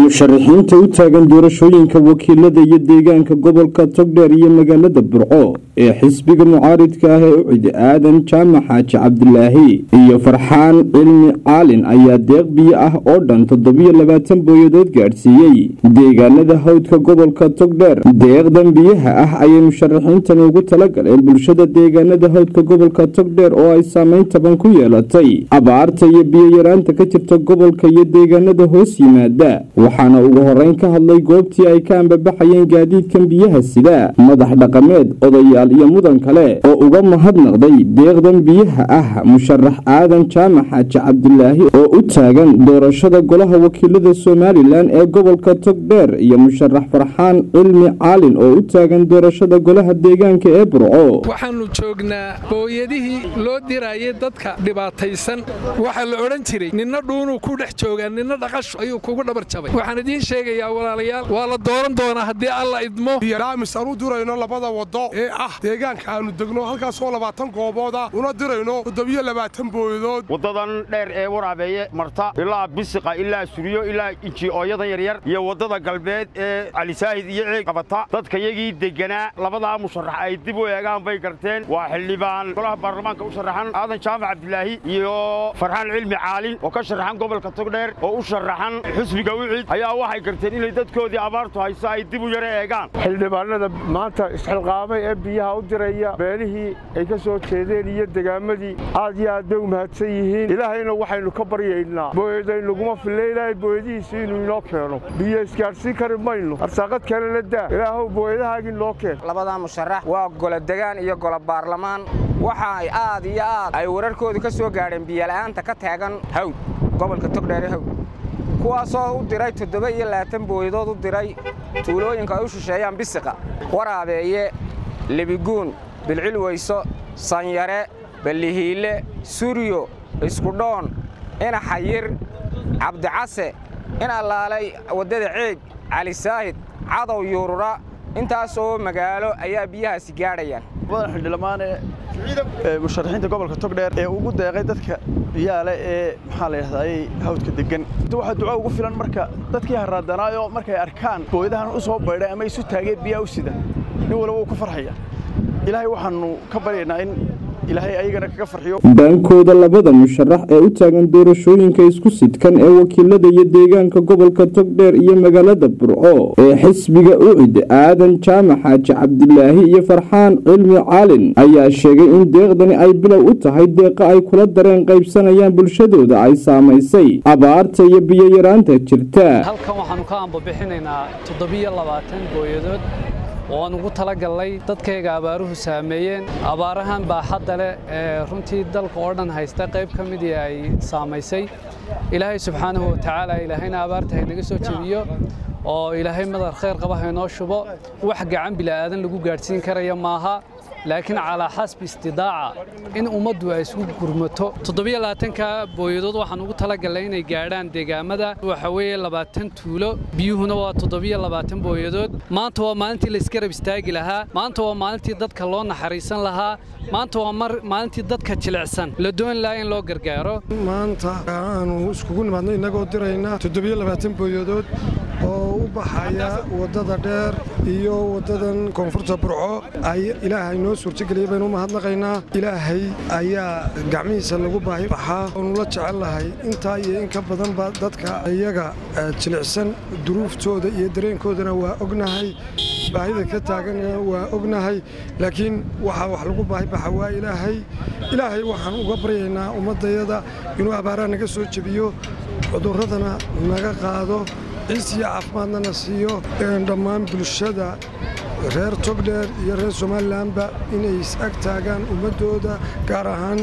musharaxiinta u taagan doorashooyinka wakiilada iyo deegaanka gobolka togdheer iyo magaalada burco ee xisbiga mucaaridka ah ee ucid aadan jaamac xaaji cabdilaahi iyo farxaan cilmi caalin ayaa deeq biyo ah oo dhan toddobiyo labaatan booyadood gaadhsiiyey deegaanada hawdka gobolka togdheer deeqdan biyaha ah ayay musharaxiintan ugu talagaleen bulshada deegaanada hawdka gobolka togdheer oo ay saameyn taban ku yeelatay abaarta iyo biyo-yaraanta ka jirta gobolka iyo deegaanada hoos yimaada waxaana ugu horeyn ka hadlay goobtii ay ka ambabaxayeen gaadiidkan biyaha sida madax dhaqameed odayaal iyo mudan kale oo uga mahadnaqday deeqdan biyaha ah musharax aadan jaamac xaaji cabdilaahi oo u taagan doorashada golaha wakiilada somalilan ee gobolka togdheer iyo musharax farxaan cilmi caalin oo u taagan doorashada golaha deegaanka ee burco waxaannu joognaa booyadihii loo dirayay dadka dhibaataysan waxaa la odhan jiray ninna dhuunuu ku dhex joogaa ninna dhaqashu ayuu kugu dhabar jabay waxaan idiin sheegayaa walaalayaal waa la dooran doonaa haddii alla idmo biyaraamis aan u dirayno labada waddo ee ah deegaanka aannu degno halkaasoo labaatan goobooda una dirayno toddobiyo labaatan booyadood waddadan dheer ee waraabeeye marta ilaa bisiqa ilaa suriyo ilaa inji-ooyadan yaryar iyo waddada galbeed ee calisaahid iyo ceeg qabata dadkayagii degganaa labadaa musharax ay dib u eegaan bay garteen waa xildhibaan golaha baarlamaanka u sharaxan aadan jaamac cabdilaahi iyo farxaan cilmi caalin oo ka sharaxan gobolka togdheer oo u sharaxan xusbiga wicid ayaa waxay garteen inay dadkoodii abaartu hayso ay dib u yaro eegaan xildhibaanada maanta isxilqaamay ee biyaha u diraya beelihii ay ka soo jeedeen iyo degaamadii aad iyo aad bay u mahadsan yihiin ilaahayna waxaynu ka baryaynaa booyadaynaguma filla ilaahay booyadihiisi inuu inoo keeno biyo isgaadhsiin kari mayno arsaaqad kalena daa ilaahow booyadahaagii noo keen labadaa musharax waa golo degaan iyo golo baarlamaan waxa ay aad iyo aad ay wararkoodu ka soo gaadheen biyola'aanta ka taagan hawd gobolka togdheere hawd kuwaasoo u diray toddoba iyo labaatan booyadood u diray tuulooyinka ay u shisheeyaan bisiqa waraabeeye lebiguun bilcilweyso sanyare ballihiille suryo iskudhoon ina xayir cabdicase in allaalay waddada ceeg calisaahid cadow yuurura intaas oo magaalo ayaa biyahaasi gaadhayaan badan xildhibaane musharaxiinta gobolka togdheer ee ugu deeqay dadka biyaale ee maxaa la yidhahdaayey hawdka deggan waxaa duco ugu filan marka dadkii haraadanaayo markay arkaan booyadahan u soo baydhay ama isu taageen biyaha u sida nin walba wuu ku farxaya ilaahay waxaannu ka baryaynaa in ilaahay ayagana kaga farxiyo dhankooda labada musharax ee u taagan doorashooyinka isku sidkan ee wakiilada iyo deegaanka gobolka togdheer iyo magaalada burco ee xisbiga ucid aadan jaamac xaaji cabdilaahi iyo farxaan cilmi caalin ayaa sheegay in deeqdani ay bilow u tahay deeqa ay kula dareen qaybsanayaan bulshadooda ay saamaysay abaarta iyo biyo-yaraanta jirta halkan waxaannu ka ambabixinaynaa toddobiyo labaatan booyadood oo aan ugu talagalnay dadkayga abaaruhu saameeyeen abaarahan baaxadda leh ee runtii dalka oo dhan haysta qayb ka midii ay saamaysay ilaahay subxaanahu watacaala ilaahayna abaarta haynaga soo jebiyo oo ilaahay madar khayr qaba haynoo shubo wax gacan bila'aadan lagu gaadhsiin karaya maaha laakiin calaa xasbi istidaaca in ummaddu ay isku gurmato toddobiyo labaatanka booyadood waxaan ugu talagalnay inay gaadhaan deegaamada waxa weeye labaatan tuulo biyuhuna waa toddobiyo labaatan booyadood maanta waa maalintii la isgarab istaagi lahaa maanta waa maalintii dadka loo naxariisan lahaa maanta waa maalintii dadka jilicsan la doon lahaa in loo gargaaro maanta aanu iskugu nimaadno innagoo diraynaa toddobiyo labaatan booyadood oo u baxaya waddada dheer iyo waddadan koonfurta burco ay ilaahay noo suurtageliyay baynu u mahadnaqaynaa ilaahay ayaa gacmihiisa lagu baahi baxaa oonu la jecel lahay intaa iyo in ka badanba dadka iyaga jilicsan duruuftooda iyo dareenkoodana waa ognahay baahida ka taagana waa ognahay laakiin waxaa wax lagu baahi baxa waa ilaahay ilaahay waxaan uga baryaynaa ummaddayada inuu abaaraha naga soo jebiyo cudurradana naga qaado ciis iyo caafimaadna na siiyo dhammaan bulshada reer togdheer iyo reer somalilanba inay is-ag taagaan ummaddooda gaar ahaan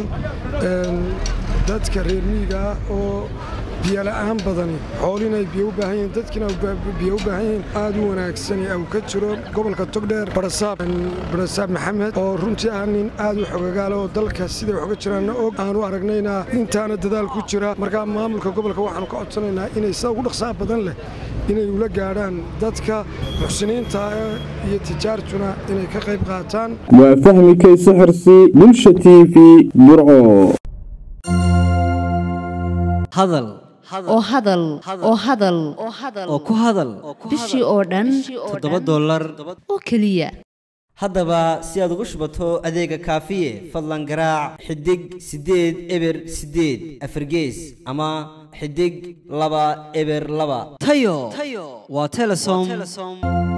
dadka reer miyiga ah oo biyola'aan badani xoolina ay biyo u baahan yihiin dadkiina biyo u baahan yihiin aad u wanaagsani au ka jiro gobolka togdheer barasaab barasaab maxamed oo runtii ah nin aad u xogagaala oo dalka siday wax uga jiraanna og aanu aragnayna intaana dadaal ku jira markaa maamulka gobolka waxaanu ka codsanaynaa inay sida ugu dhaqsaha badan leh inay ula gaadhaan dadka muxsiniinta iyo tijaartuna inay ka qayb qaataan waa fahmi kayse xirsi bulsha t v burco hadal oo hadal oo hadal oo ku hadal bishii oo dhan toddoba dollar oo keliya haddaba si aad ugu shubato adeega kaafiye fadlan garaac xidig siddeed eber siddeed afargees ama xidig laba eber laba tayo waa telesom